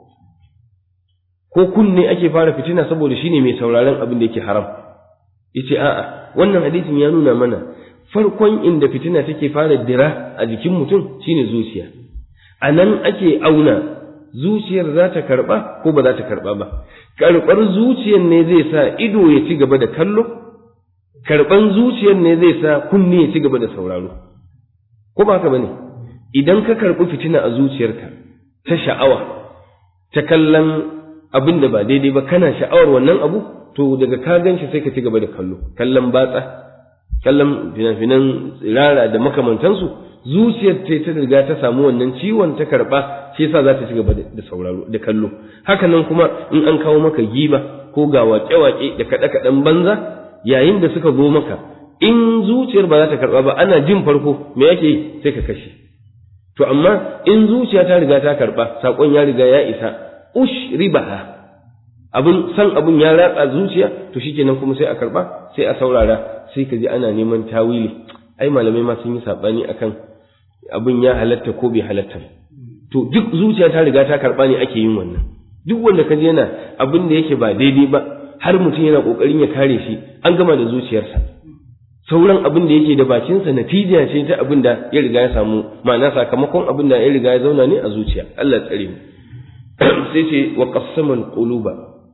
ko kunne ake fara fitina saboda shine mai sauraron abin da yake haram yace a'a wannan hadisin ya nuna mana farkon inda fitina take fara dira a jikin mutum shine zuciya a nan ake auna zuciyar za ta karba ko ba za ta karba ba karbar zuciyar ne zai sa ido ya ci gaba da kallo karban zuciyar ne zai sa kunne ya ci gaba da sauraro ko ba haka bane idan ka karbi fitina a zuciyarka ta sha'awa ta kallon abin da ba daidai ba kana sha'awar wannan abu to daga ka gan shi sai ka ci gaba da kallo kallon batsa kallon fina-finan tsirara da makamantansu zuciyar ta ta riga ta samu wannan ciwon ta karba shi yasa za ta ci gaba da sauraro da kallo haka nan kuma in an kawo maka giba ko ga waƙe-waƙe da kaɗe-kaɗen banza yayin da suka zo maka in zuciyar ba za ta karba ba ana jin farko me yake yi sai ka kashe to amma in zuciya ta riga ta karba sakon ya riga ya isa ushribaha abin san abin ya ratsa zuciya to shikenan kuma sai a karba sai a saurara sai ka ji ana neman tawili ai malamai ma sun yi sabani akan abin ya halatta ko bai halatta to duk zuciya ta riga ta karba ne ake yin wannan duk wanda ka ji yana abin da yake ba daidai ba har mutum yana kokarin ya kare shi an gama da zuciyarsa sauran abin da yake da bakinsa natija ce ta abin da ya riga ya samu ma'ana sakamakon abin da ya riga ya zauna ne a zuciya Allah tsare mu sai ce wa qassama quluba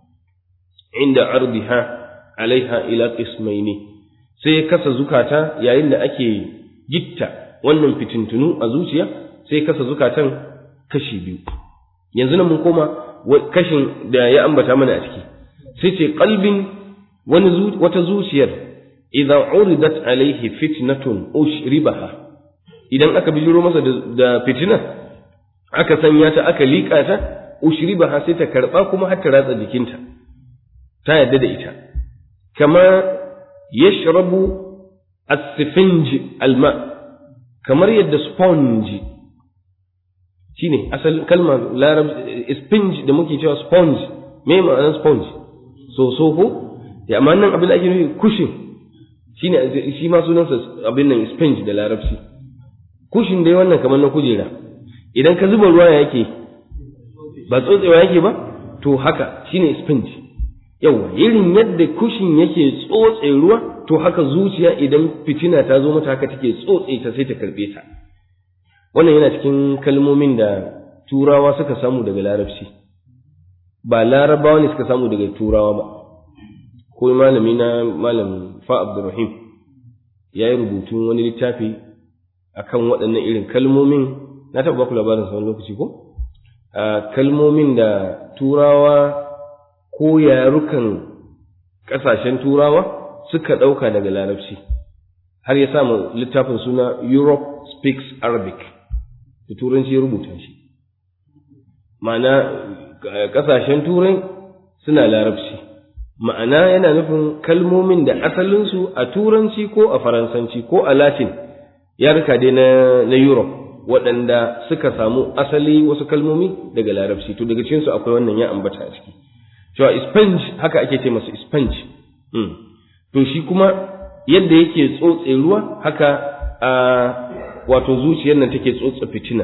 inda ardiha alaiha ila qismaini sai ya kasa zukata yayin da ake gitta wannan fitintunu a zuciya sai ya kasa zukatan kashi biyu yanzu nan mun koma kashin da ya ambata mana a ciki sai ce qalbin wani wata zuciyar idza uridat alaihi fitnatun ushribaha idan aka bijiro masa da fitina aka sanya ta aka liƙa ta ushribaha sai ta karba kuma har ta ratsa jikinta ta yadda da ita kama yashrabu as-sifinj alma kamar yadda sponge shine asal kalmar larab sponge da muke cewa sponge me ma'anar sponge so so ko ya amma nan abin da ake nufi kushin shine shi ma sunansa abin nan sponge da larabci kushin dai wannan kamar na kujera idan ka zuba ruwa yake ba tsotsewa yake ba to haka shine sponge yawa irin yadda kushin yake tsotse ruwa to haka zuciya idan fitina ta zo mata haka take tsotse ta sai ta karbe ta wannan yana cikin kalmomin da turawa suka samu daga larabci ba larabawa ne suka samu daga turawa ba ko malami na malam fa abdurrahim ya yi rubutun wani littafi akan waɗannan irin kalmomin na taɓa baku labarin sa wani lokaci ko kalmomin da turawa ko yarukan ƙasashen turawa suka ɗauka daga larabci har ya samu littafin suna Europe speaks Arabic da turanci ya rubuta shi ma'ana ƙasashen turai suna larabci ma'ana yana nufin kalmomin da asalinsu a turanci ko a faransanci ko a latin yarka dai na, na Europe waɗanda suka samu asali wasu kalmomi daga larabci to daga cikinsu akwai wannan ya ambata a ciki cewa sponge haka ake ce masa sponge mm. to shi kuma yadda yake tsotse ruwa haka a wato zuciyar nan take tsotse fitina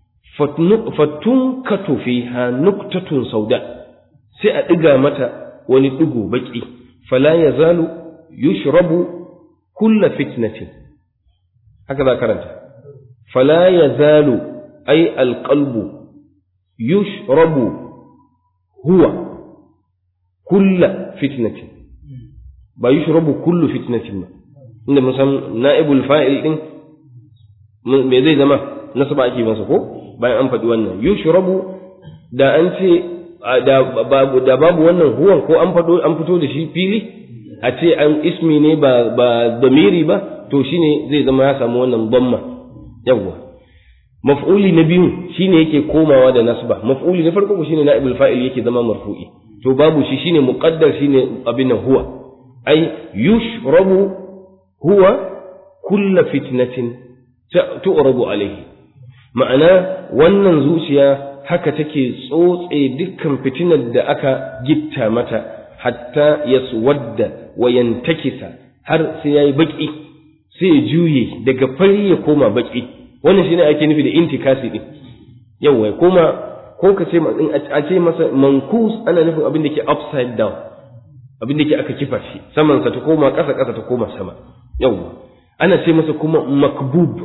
fatun katu fiha nuktatun sauda sai a ɗiga mata wani ɗigo baƙi fala ya zalu yushrabu kulla fitnatin haka za karanta fala ya zalu ai alƙalbu yushrabu huwa kulla fitnatin ba yushrabu kullu fitnatin ba inda mun san na'ibul fa'il din me zai zama nasaba ake masa ko bayan an faɗi wannan yushrabu da an ce da babu wannan huwan ko an fado an fito da shi fili a ce an ismi ne ba ba damiri ba to shine zai zama ya samu wannan damma yawwa maf'uli na biyu shine yake komawa da nasba maf'uli na farko shine na'ibul fa'il yake zama marfu'i to babu shi shine muqaddar shine abin huwa ai yushrabu huwa kulla fitnatin tu'rabu alaihi ma'ana wannan zuciya haka take tsotse dukkan fitinar da aka gitta mata hatta yaswadda wa yantakisa har sai yayi baki sai ya juye daga fari ya koma baki wannan shine ake nufi da intikasi din yawa ya koma ko ka ce a ce masa mankus ana nufin abin da ke upside down abin da ke aka kifa shi saman sa ta koma ƙasa ƙasa ta koma sama yawa ana ce masa kuma makbub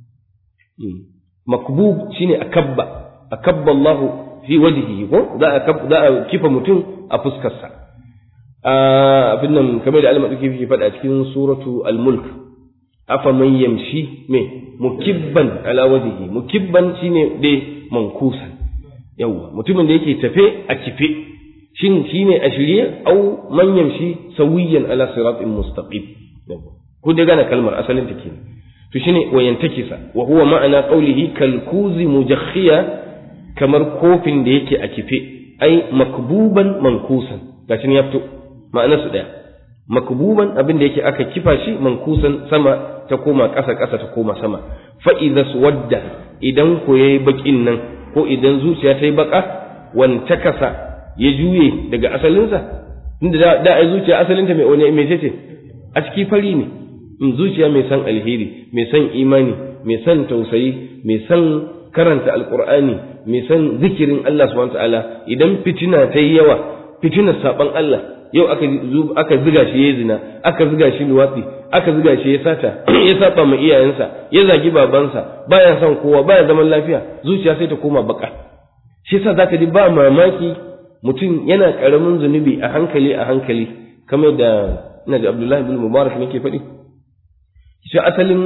makbub shine akabba akabba Allah fi wajhihi ko za a za a kifa mutum a fuskar sa abin nan kamar da Allah madauki yake faɗa cikin suratu al-mulk afa man yamshi me mukibban ala wajhihi mukibban shine dai mankusan yawwa mutumin da yake tafe a kife shin shine a shirye au man yamshi sawiyan ala siratin mustaqim ku da gane kalmar asalin ta kenan to shine wayantakisa wa huwa ma'ana qawlihi kalkuzi mujakhiya kamar kofin da yake a kife ai makbuban mankusan gashi ya fito ma'anar su daya makbuban abin da yake aka kifa shi mankusan sama ta koma ƙasa ƙasa ta koma sama fa idza suwadda idan ko yayi bakin nan ko idan zuciya ta yi baka wanta kasa ya juye daga asalinsa inda da, da ai zuciya asalinta mai wani mai ce a ciki fari ne in zuciya mai san alheri mai san imani mai san tausayi mai san karanta alqur'ani mai san zikirin Allah subhanahu ta'ala idan fitina ta yi yawa fitinar saban Allah yau aka aka ziga shi yayi zina aka ziga shi luwatsi aka ziga shi ya sata ya saba ma iyayensa ya zagi babansa baya son kowa baya zaman lafiya zuciya sai ta koma baka shi yasa zaka ji ba mamaki mutum yana karamin zunubi a hankali a hankali kamar da ina da Abdullahi bin Mubarak nake faɗi shi asalin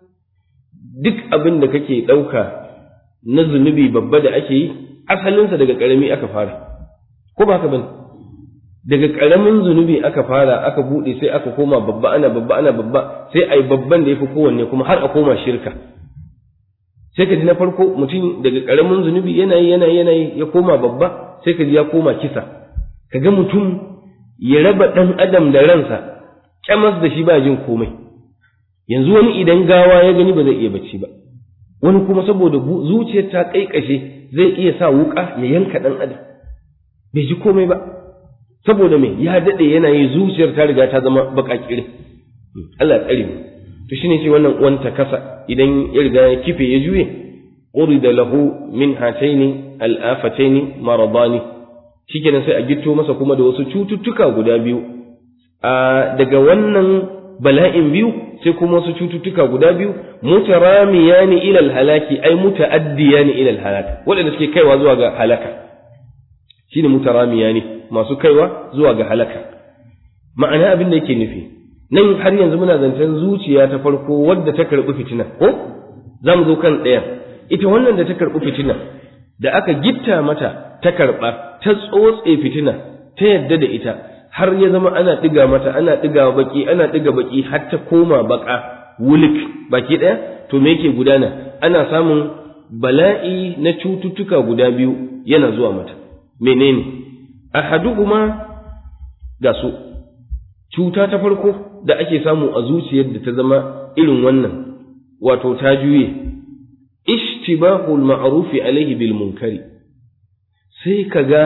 duk abin da kake ɗauka na zunubi babba da ake yi asalinsa daga ƙarami aka fara ko ba haka bane daga ƙaramin zunubi aka fara aka buɗe sai aka koma babba ana babba ana babba sai ai babban da ya fi kowanne kuma har a koma shirka sai ka ji na farko mutum daga ƙaramin zunubi yana yi yana yana ya koma babba sai ka ji ya koma kisa ka ga mutum ya raba ɗan adam da ransa kyamas da shi ba jin komai yanzu wani idan gawa ya gani ba zai iya bacci ba wani kuma saboda zuciyar ta kaikashe zai iya sa wuka ya yanka ɗan adam bai ji komai ba saboda me ya daɗe yana yi zuciyar ta riga ta zama baƙaƙirin Allah ya tsare mu to shine ce wannan wanta kasa idan ya riga ya kife ya juye urida lahu min hataini al-afataini maradani shikenan sai a gitto masa kuma da wasu cututtuka guda biyu a daga wannan bala'in biyu sai kuma wasu cututtuka guda biyu mutaramiyani ila al-halaki ay mutaaddiyani ila al-halaka waɗanda suke kaiwa zuwa ga halaka shine mutaramiyani masu kaiwa zuwa ga halaka ma'ana abin da yake nufi nan har yanzu muna zancen zuciya ta farko wadda ta karɓi fitina ko za mu zo kan ɗayan ita wannan da ta karɓi fitina da aka gitta mata ta karɓa ta tsotse fitina ta yadda da ita har ya zama ana ɗiga mata ana ɗiga baki ana ɗiga baki har ta koma baka wulik baki ɗaya to me yake gudana ana samun bala'i na cututtuka guda biyu yana zuwa mata menene ahaduhuma ga su cuta ta farko da ake samu a zuciyar da ta zama irin wannan wato ta juye ishtibahul ma'rufi alaihi bil munkari sai kaga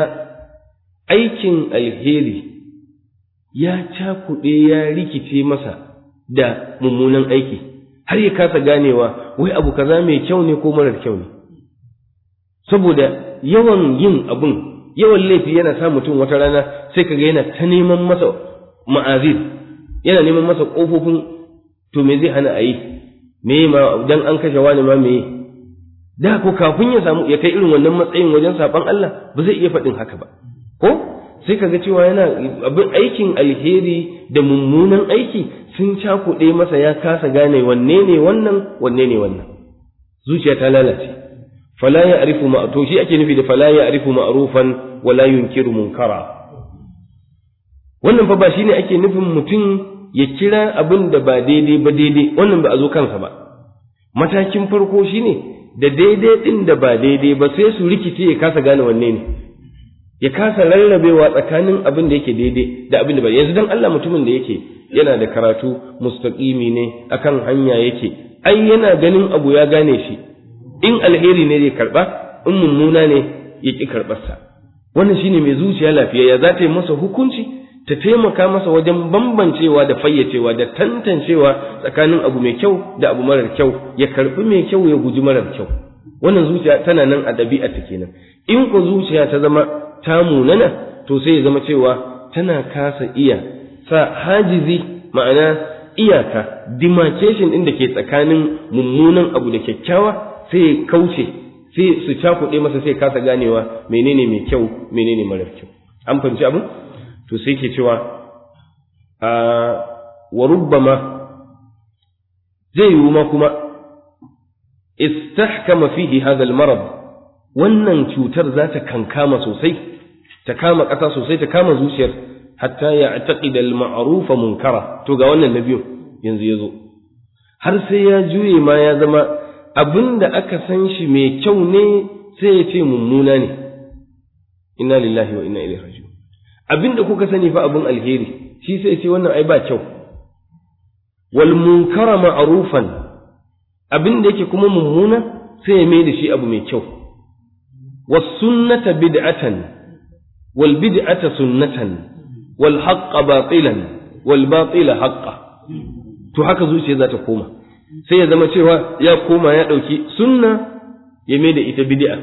aikin alheri ya cakuɗe ya rikice masa da mummunan aiki har ya kasa ganewa wai abu kaza mai kyau ne ko marar kyau ne saboda yawan yin abun yawan laifi yana sa mutum wata rana sai kaga yana ta neman masa ma'azir yana neman masa ƙofofin to me zai hana a yi me ma dan an kashe wani ma me da ko kafin ya samu ya kai irin wannan matsayin wajen saban Allah ba zai iya faɗin haka ba ko sai kaga cewa yana abin aikin alheri da mummunan aiki sun cakuɗe masa ya kasa gane wanne ne wannan wanne ne wannan zuciya ta lalace fala ya arifu ma to shi ake nufi da fala ya arifu ma'rufan wala yunkiru munkara wannan fa ba shine ake nufin mutum ya kira abin da ba daidai ba daidai wannan ba a zo kansa ba matakin farko shine da daidai din da ba daidai ba sai su rikice ya kasa gane wanne ne ya kasa rarrabewa tsakanin abin da yake daidai da abin da ba yanzu dan Allah mutumin da yake yana da karatu mustaqimi ne akan hanya yake ai yana ganin abu ya gane shi in alheri ne zai karba in mummuna ne ya ki karbarsa wannan shine mai zuciya lafiya ya za ta yi masa hukunci ta taimaka masa wajen bambancewa da fayyacewa da tantancewa tsakanin abu mai kyau da abu marar kyau ya karbi mai kyau ya guji marar kyau wannan zuciya tana nan a ɗabi'a ta kenan in ko zuciya ta zama ta munana to sai ya zama cewa tana kasa iya sa hajizi ma'ana iyaka demarcation ɗin da ke tsakanin mummunan abu da kyakkyawa sai ya kauce sai su cakuɗe masa sai kasa ganewa menene mai kyau menene marar kyau an fahimci abin to sai ke cewa a wa rubbama zai yiwu ma kuma istahkama fihi hadha al-marad wannan cutar za ta kankama sosai ta kama ƙasa sosai ta kama zuciyar hatta ya taqida al-ma'rufa munkara to ga wannan na biyu yanzu yazo har sai ya juye ma ya zama abinda aka san shi mai kyau ne sai ya ce mummuna ne inna lillahi wa inna ilaihi raji'un abinda kuka sani fa abin alheri shi sai ce wannan ai ba kyau wal munkara ma'rufan abinda yake kuma mummuna sai ya mai da shi abu mai kyau was sunnata bid'atan wal bid'ata sunnatan wal haqqa batilan wal batila haqqa to haka zuciya za ta koma sai ya zama cewa ya koma ya dauki sunna ya mai da ita bid'a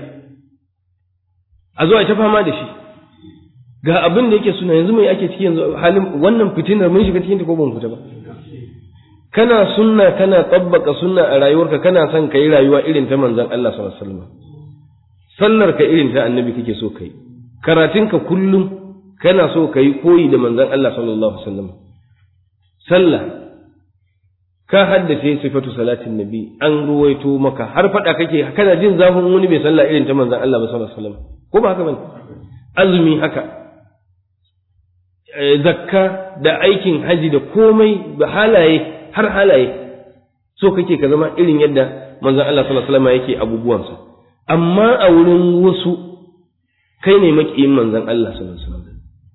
a zo a ta fama da shi ga abin da yake suna yanzu mai ake ciki yanzu halin wannan fitinar mun shiga cikin ta ko ban fita ba kana sunna kana tabbaka sunna a rayuwarka kana son kai rayuwa irin ta manzon Allah sallallahu alaihi wasallam sallar ka irin ta annabi kake so kai karatun ka kullum kana so kai koyi da manzon Allah sallallahu alaihi wasallam sallah ka haddace sifatu salatin nabi an ruwaito maka har fada kake kana jin zafin wani bai sallah irin ta manzon Allah sallallahu alaihi wasallam ko ba haka bane azumi haka zakka da aikin haji da komai da halaye har halaye so kake ka zama irin yadda manzon Allah sallallahu alaihi wasallam yake abubuwansa amma a wurin wasu kai ne makiyin manzon Allah sallallahu alaihi wasallam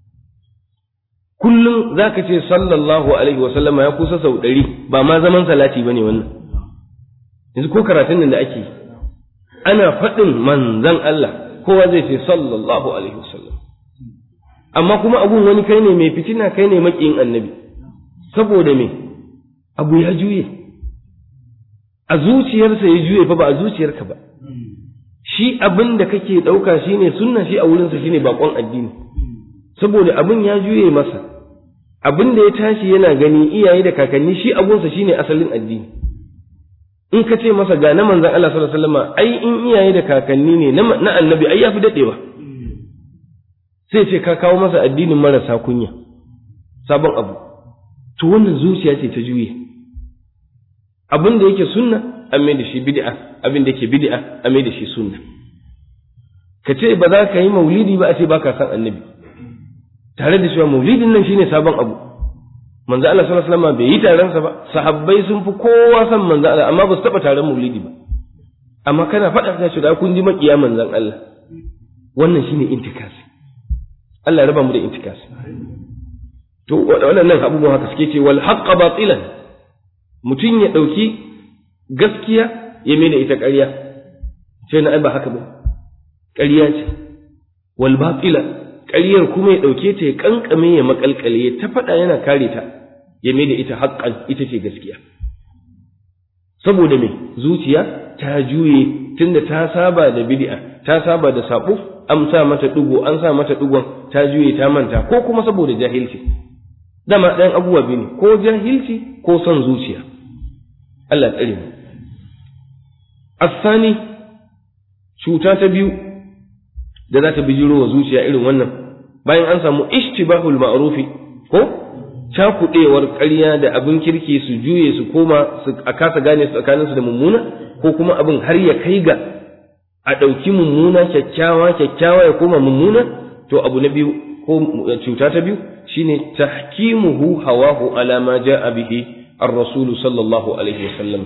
kullum zaka ce sallallahu alaihi wasallam ya kusa sau ɗari ba ma zaman salati bane wannan yanzu ko karatun nan da ake ana faɗin manzon Allah kowa zai ce sallallahu alaihi wasallam amma kuma abun wani kai ne mai fitina kai ne makiyin annabi saboda me abu ya juye a zuciyarsa ya juye fa ba a zuciyarka ba shi abin da kake ɗauka shine sunna shi a wurinsa shine bakon addini saboda abin ya juye masa abin da ya tashi yana gani iyaye da kakanni shi abunsa shine asalin addini in ka ce masa ga na manzon Allah sallallahu alaihi wasallam ai in iyaye da kakanni ne na annabi ai yafi dadewa sai ce ka kawo masa addinin marasa kunya sabon abu to wannan zuciya ce ta juye abin da yake sunna an mai da shi bid'a abin da yake bid'a an mai da shi sunna ka ce ba za ka yi maulidi ba a ce ba ka san annabi tare da cewa maulidin nan shine sabon abu manzo Allah sallallahu alaihi wasallam bai yi taron sa ba sahabbai sun fi kowa san manzo Allah amma ba su taba taron maulidi ba amma kana faɗa ka ce da kun ji makiya manzon Allah wannan shine intikasi Allah ya raba mu da intikasi to waɗannan abubuwan haka suke ce wal haqqa batilan mutum ya ɗauki gaskiya ya mai da ita ƙarya sai na ai ba haka ba ƙarya ce wal batila ƙaryar kuma ya ɗauke ta ya kankame ya makalkale ya ta faɗa yana kare ta ya mai da ita haƙƙan ita ce gaskiya saboda me zuciya ta juye tunda ta saba da bid'a ta saba da sabo an sa mata ɗigo an sa mata ɗigon ta juye ta manta ko kuma saboda jahilci dama ɗayan abubuwa biyu ne ko jahilci ko son zuciya Allah tsare mu asani cuta ta biyu da za ta bijiro wa zuciya irin wannan bayan an samu ishtibahul ma'rufi ko cakuɗewar ƙarya da abin kirki su juye su koma su a kasa gane su tsakaninsu da mummuna ko kuma abin har ya kai ga a ɗauki mummuna kyakkyawa kyakkyawa ya koma mummuna to abu na biyu ko cuta ta biyu shine tahkimuhu hawahu ala ma ja'a bihi ar-rasul sallallahu alaihi wasallam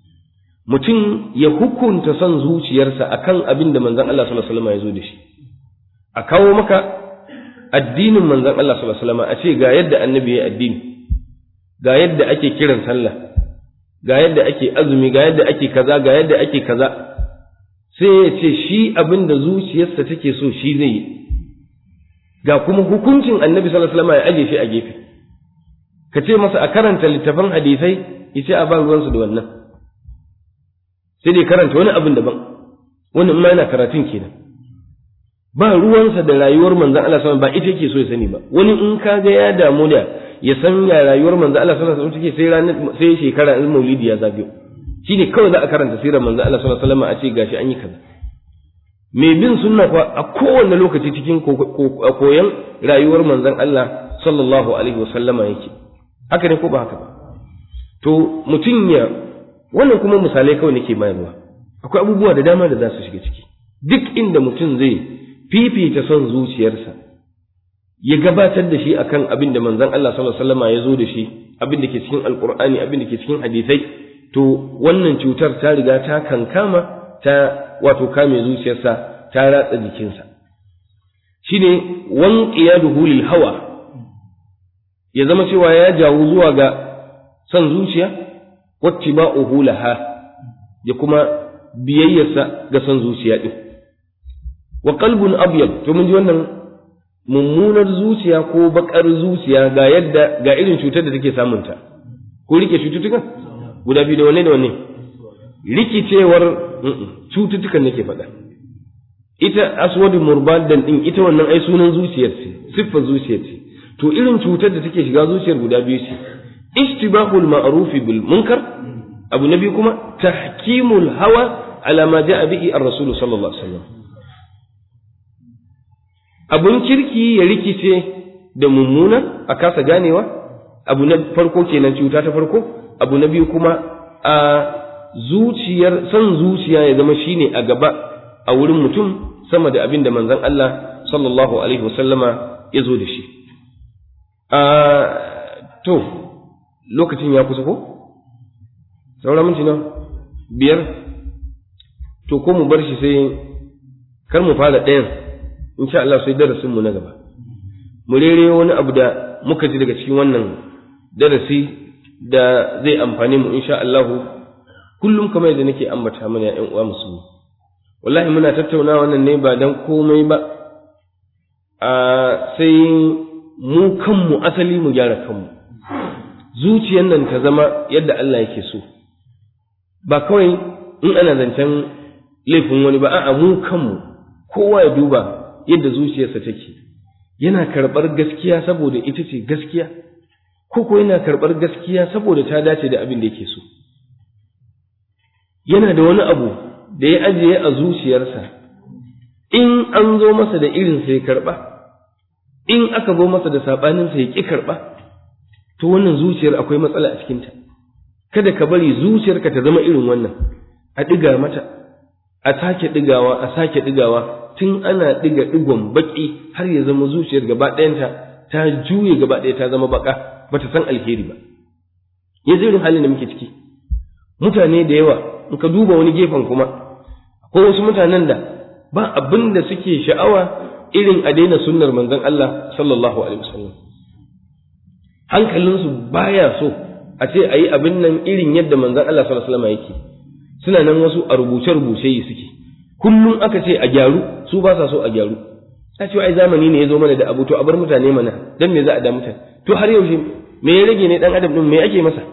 mutum ya hukunta son zuciyarsa akan abin da manzon Allah sallallahu alaihi wasallam ya zo da shi a kawo maka addinin manzon Allah sallallahu alaihi wasallam a ce ga yadda annabi ya addini ga yadda ake kiran sallah ga yadda ake azumi ga yadda ake kaza ga yadda ake kaza sai ya ce shi abin da zuciyarsa take so shi zai yi ga kuma hukuncin annabi sallallahu alaihi wasallam ya aje shi a gefe ka ce masa a karanta littafan hadisai ya ce a ba ruwansu da wannan sai dai karanta wani abin daban wannan ma yana karatun kenan ba ruwansa da rayuwar manzon Allah sallallahu ba ita yake so ya sani ba wani in ka ga ya damu da ya san ya rayuwar manzon Allah sallallahu alaihi wasallam take sai ranar sai shekara in maulidi ya zagayo shine kawai za a karanta sirar manzon Allah sallallahu alaihi wasallam a ce gashi an yi kaza mai bin sunna kuwa a kowane lokaci cikin koyon rayuwar manzon Allah sallallahu alaihi wasallama yake haka ne ko ba haka ba to mutum ya wannan kuma misalai kawai nake bayarwa akwai abubuwa da dama da za su shiga ciki duk inda mutum zai fifita son zuciyarsa ya gabatar da shi akan abin da manzon Allah sallallahu alaihi wasallam ya zo da shi abin da ke cikin alqur'ani abin da ke cikin hadisai to wannan cutar ta riga ta kankama ta wato kame zuciyarsa ta ratsa jikinsa shine wan qiyaduhu lil hawa ya zama cewa ya jawo zuwa ga son zuciya wattiba'uhu laha ya kuma biyayyarsa ga son zuciya din wa qalbun abyad to mun ji wannan mummunar zuciya ko bakar zuciya ga yadda ga irin cutar da take samunta ko rike cututtukan guda biyu da wanne da wanne rikicewar cututtukan nake faɗa ita aswadu murbadan din ita wannan ai sunan zuciyar ce siffar zuciyar ce to irin cutar da take shiga zuciyar guda biyu ce istibahul ma'rufi bil munkar abu na biyu kuma tahkimul hawa ala ma ja'a bihi ar-rasul sallallahu alaihi wasallam abun kirki ya rikice da mummuna a kasa ganewa abu na farko kenan cuta ta farko abu na biyu kuma a zuciyar san zuciya ya zama shine a gaba a wurin mutum sama da abin da manzon Allah sallallahu alaihi wasallama ya zo da shi a to lokacin ya kusa ko sauran minti na biyar to ko mu bar shi sai kar mu fara ɗayan insha Allah sai darasin mu na gaba mu rere wani abu da muka ji daga cikin wannan darasi da zai amfane mu insha Allah kullum kamar yadda nake ambata mana ya uwa musulmi wallahi muna tattauna wannan ne ba dan komai ba a sai mu kanmu asali mu gyara kanmu zuciyar nan ta zama yadda Allah yake so ba kawai in ana zancen laifin wani ba a'a mu kanmu kowa ya duba yadda zuciyarsa take yana karɓar gaskiya saboda ita ce gaskiya ko ko yana karɓar gaskiya saboda ta dace da abin da yake so yana da wani abu da ya ajiye a zuciyarsa in an zo masa da irin sai karɓa in aka zo masa da saɓaninsa ya ƙi karɓa to wannan zuciyar akwai matsala a cikinta kada ka bari zuciyarka ta zama irin wannan a ɗiga mata a sake ɗigawa a sake ɗigawa tun ana ɗiga ɗigon baƙi har ya zama zuciyar gaba ɗayanta ta juye gaba ɗaya ta zama baƙa ba ta san alheri ba ya irin halin da muke ciki mutane da yawa in ka duba wani gefen kuma ko wasu mutanen da ba abin da suke sha'awa irin a daina sunnar manzon Allah sallallahu alaihi wasallam hankalinsu baya so a ce a yi abin nan irin yadda manzon Allah sallallahu alaihi wasallam yake suna nan wasu a rubuce-rubuce yi suke kullum aka ce a gyaru su ba sa so a gyaru ta ce ai zamani ne ya zo mana da abu to a bar mutane mana dan me za a da mutane to har yaushe me ya rage ne dan adam din me ake masa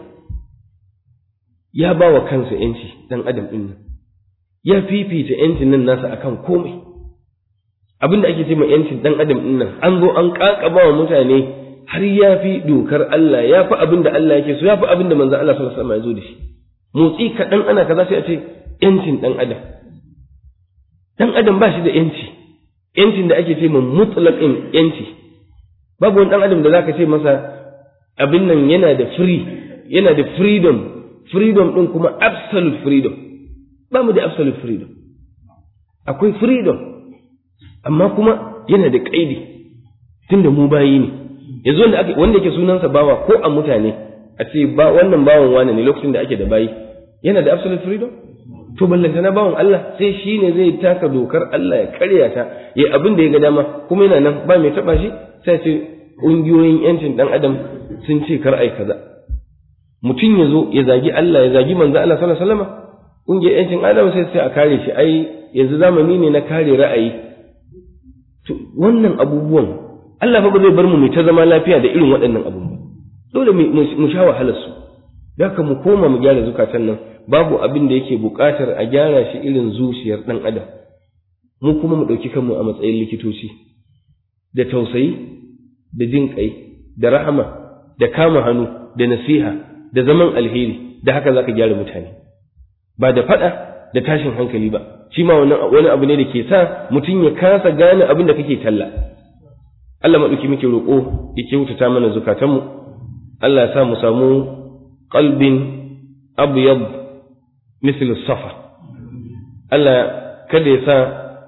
ya ba wa kansa yanci dan adam din nan ya fifita yancin nan nasa akan komai abinda ake ce ma yancin dan adam din nan an zo an kakaba wa mutane har ya fi dokar Allah ya fi abin da Allah yake so ya fi abin da manzo Allah sallallahu alaihi wasallam ya zo da shi motsi kaɗan ana kaza sai a ce yancin dan adam dan adam ba shi da yanci yancin da ake ce ma mutlaqin yanci babu wani dan adam da zaka ce masa abin nan yana da free yana da freedom freedom din kuma absolute freedom ba mu da absolute freedom akwai freedom amma kuma yana da kaidi tunda mu bayi ne yanzu wanda ake wanda yake sunansa bawa ko a mutane a ce ba wannan bawan wane ne lokacin da ake da bayi yana da absolute freedom to ballanta na bawan Allah sai shi ne zai taka dokar Allah ya karya ta ya abin da ya ga dama kuma yana nan ba mai taba shi sai ce ƙungiyoyin yancin dan adam sun ce kar ai kaza mutum ya zo ya zagi Allah ya zagi manzo Allah sallallahu alaihi wasallam ƙungiyar yancin adam sai sai a kare shi ai yanzu zamani ne na kare ra'ayi to wannan abubuwan Allah fa ba zai bar mu mu ta zama lafiya da irin waɗannan abubuwa dole mu sha wahalar su da ka mu koma mu gyara zukatan nan babu abin da yake buƙatar a gyara shi irin zuciyar ɗan adam mu kuma mu ɗauki kanmu a matsayin likitoci da tausayi da jin ƙai da rahama da kama hannu da nasiha da zaman alheri da haka zaka gyara mutane ba da faɗa da tashin hankali ba shi ma wani abu ne da ke sa mutum ya kasa gane abin da kake talla Allah maɗauki muke roƙo ya kyautata mana zukatanmu Allah ya sa mu samu qalbin abyad mislu safa Allah kada ya sa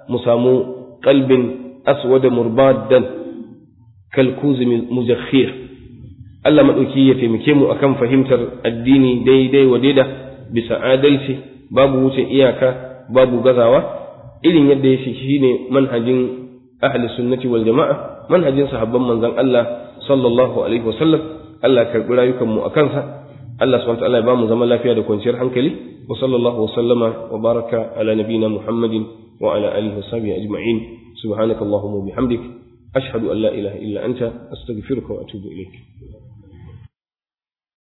mu samu qalbin aswada murbadan kalkuzi mujakhir Allah maɗauki ya taimake mu akan fahimtar addini daidai wa daida bisa adalci babu wuce iyaka babu gazawa irin yadda ya shi ne manhajin ahli sunnati wal jama'a manhajin sahabban manzon Allah sallallahu alaihi wasallam Allah karɓi rayukan mu akan sa Allah subhanahu wa ta'ala ya ba mu zaman lafiya da kwanciyar hankali wa sallallahu wa sallama wa baraka ala nabina Muhammadin wa ala alihi wa sahbihi ajma'in subhanakallahumma wa bihamdik ashhadu an la ilaha illa anta astaghfiruka wa atubu ilayk